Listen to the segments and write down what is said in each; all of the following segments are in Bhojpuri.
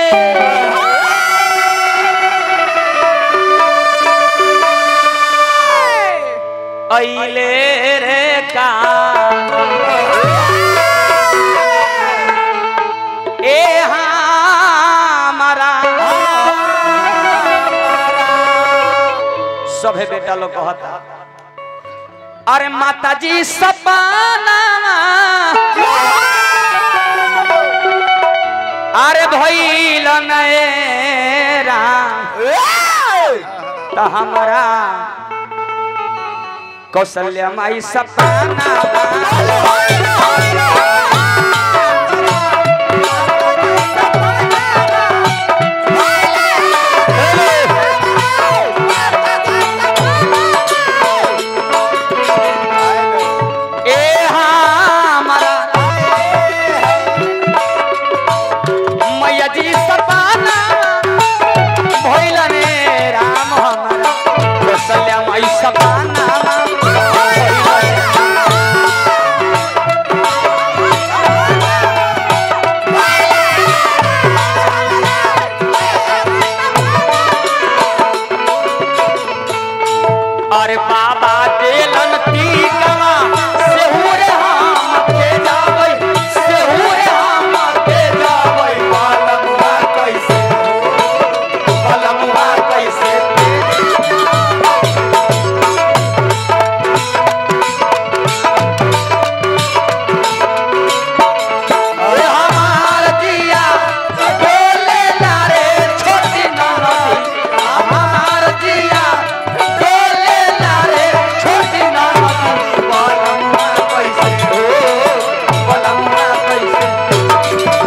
अइले रे का ए हमारा सभे बेटा लोग कहता अरे माता जी सपना अरे भइल नएरा त हमारा कौशल्या माई सपना ए हमारा मैया जी सपना भइल ने राम हमारा कौशल्या माई सपना अरे बाबा देलन टीकवा सेहुरे हम के जाबै सेहुरे हम के जाबै बालमुआ कैसे हो बालमुआ कैसे अरे हमार दिया डोले ला रे छोटी ननदी हमार दिया डोले ला रे छोटी ननदी बलमुआ कैसे हो बलमुआ कैसे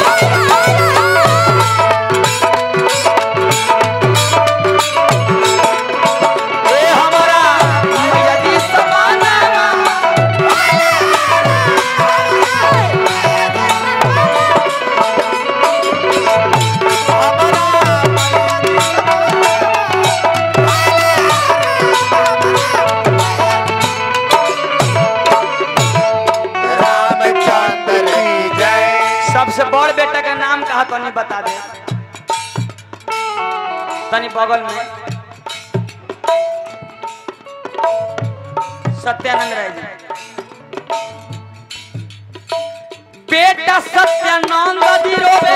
ए हमारा मैया जी समाना रामचंद्र की जय सबसे बड़ बेटा का नाम कहा तनी बता दे तनी बगल में सत्यानंद राय जी बेटा सत्यानंद जी रोवे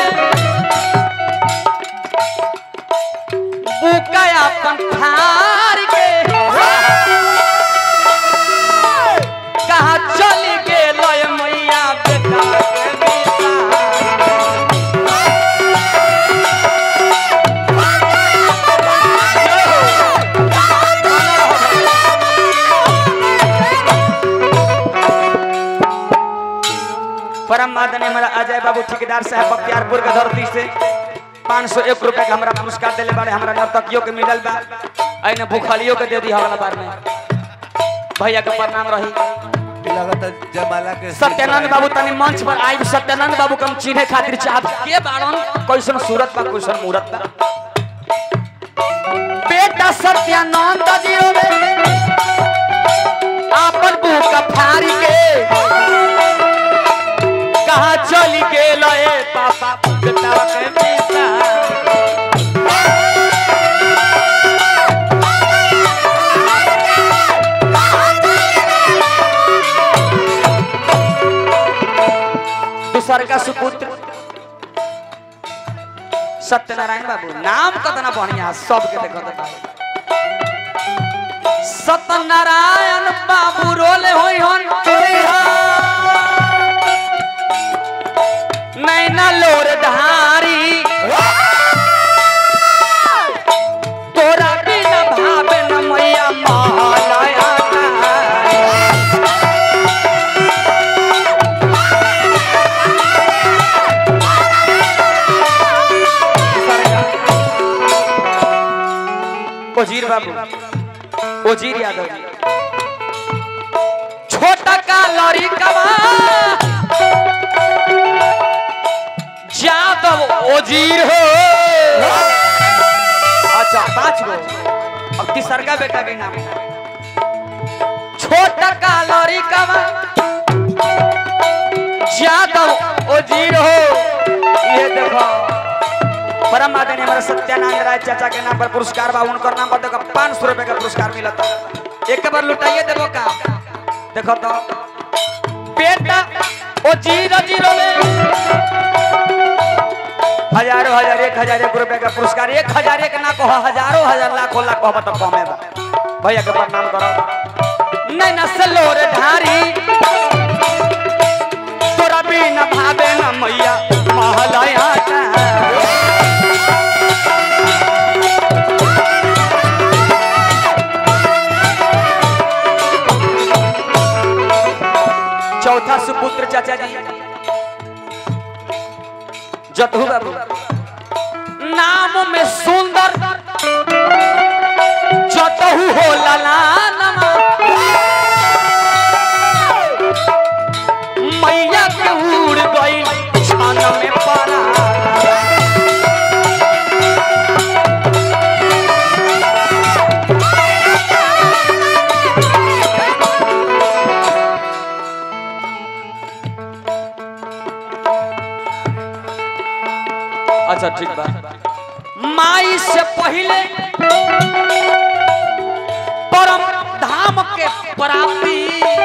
बुका अपन फार के कहा चल गेल मैया बेटा के बिसार। परम आदरणीय हमारा अजय बाबू ठेकेदार साहब बख्तियारपुर के धरती से पाँच सौ एक रुपए का हमारा पुरस्कार दिले बारे हमारा नर्तकियों के मिलल बा अने भूखलियों के दे दी हवाला बार में भैया के प्रणाम रही लगत जमाला के सत्यानंद बाबू तनी मंच पर आई सत्यानंद बाबू के हम चिन्हे खातिर चाहत के बाड़न कैसन सूरत बा कैसन मूरत बा बेटा सत्यानंद जी रे आपन बुक फाड़ी के कहा चली गेल ए पापा बेटा के बिसा दूसर का सुपुत्र सत्यनारायण बाबू नाम कतना बढ़िया सबके देखत बा सत्यनारायण बाबू रोले होई हन नैना लोर धारी तोरा बिना भावे न मैया महालया ओजीर बाबू ओजीर यादव छोटा का लड़ी कमा यादव ओजीर हो अच्छा पांच गो अब तीसर का बेटा के नाम छोटा का लड़ी कमा यादव ओजीर हो ये देखो परम आदरणीय हमारे सत्यानंद राय चाचा के नाम पर पुरस्कार बा उनकर नाम पर देखो पाँच सौ रुपए का पुरस्कार मिलता एक बार लुटाइए देबो का देखो तो बेटा ओ जीरो जीरो में हजारों हजार एक हजार एक रुपए का पुरस्कार एक हजार एक ना कहो हजारों हजार लाखों लाख कहो तो कमे बा भैया के प्रणाम करो नहीं नसलो रे धारी तोरा बिना भावे न मैया महलया चौथा सुपुत्र चाचा जी जतहू बाबू नाम में सुंदर जतहू हो ललानमा मैया के उड़ गई छान में पारा अच्छा ठीक बा माई से पहले परम धाम के प्राप्ति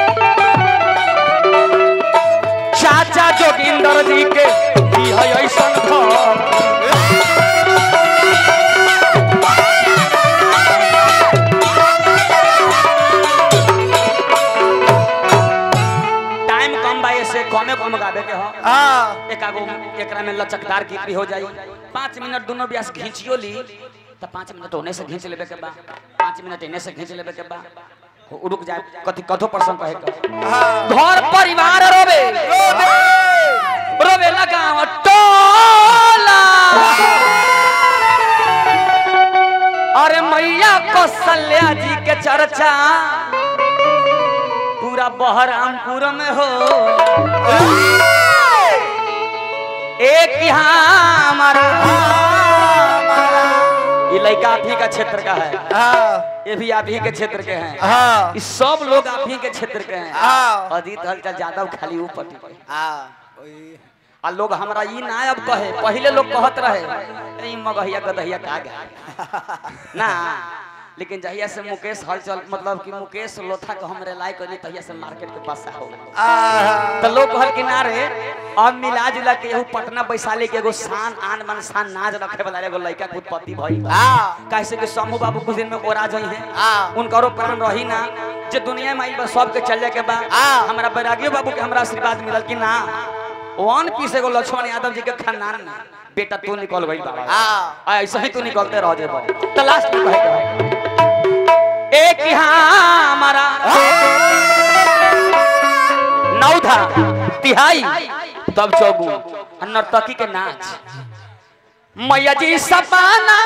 चाचा जोगिंदर जी के की है ऐसन घर टाइम कम बा से कमे कम गावे के हो हाँ एक आगो एकरा में लचकदार गीत भी हो जाई पाँच मिनट दोनों ब्यास घींचियो ली तो पाँच मिनट होने से घींच लेबे के बा पाँच मिनट इन्हें से घींच लेबे के बा हो, रुक जाए कथी कथो पर्सन कहे के हाँ घर परिवार रोबे रोबे लगाव टोला अरे मैया कौशल्या जी के चर्चा पूरा बहरामपुर में हो एक यहाँ हमारा ये लड़का आप ही का क्षेत्र का है हाँ ये भी आप ही के क्षेत्र के हैं हाँ ये सब लोग आप ही के क्षेत्र के हैं हाँ अजीत हलचल यादव खाली ऊपर टिके हाँ वही। आ लोग हमरा ई ना अब कहे पहले लोग कहत रहे ई मगहिया गदहिया का गा ना लेकिन जहिया से मुकेश हलचल मतलब कि मुकेश लोथा के हमरे लायक करी तहिया से मार्केट के पास हो गए आहा। तो लोग कहल कि ना रे अब मिला जुला के एगो पटना वैशाली के एगो शान आन मन शान नाज रखे वाला एगो लड़का के उत्पत्ति भई हाँ कैसे कि शंभू बाबू कुछ दिन में ओरा जई हैं हाँ। उनकरो प्राण रही ना जे दुनिया में आई बस सबके चल जाए के बा हाँ। हमरा बैरागियो बाबू के हमरा आशीर्वाद मिलल कि ना वन पीस एगो लक्ष्मण यादव जी के खानदान में बेटा तू निकल गई बाबा हाँ। आ, ऐसा ही तू निकलते रह जेबो तो लास्ट में कहे के है एक यहाँ हमारा नौधा तिहाई तब चौगु आ नर्तकी के नाच मैया जी सपाना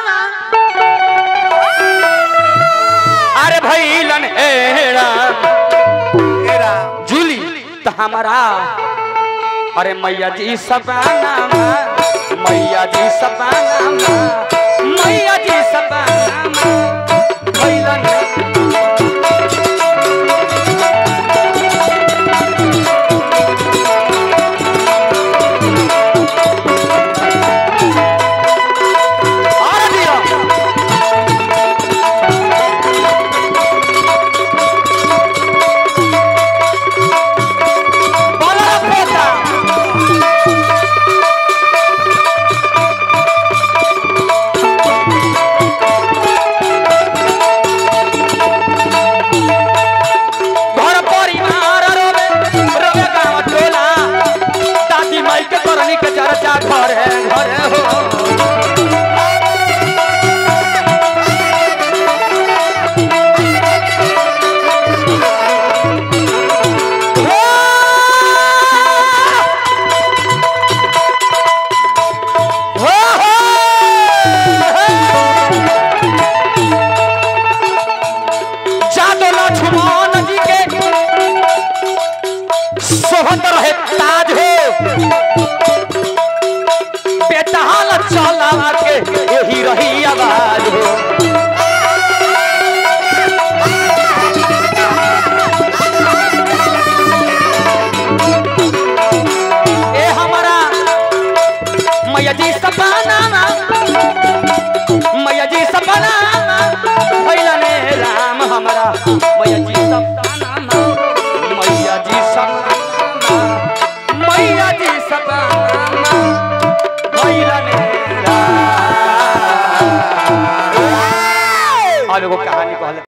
अरे भैलन हेड़ा तेरा जूली तो हमारा अरे मैया जी सपाना मैया जी सपाना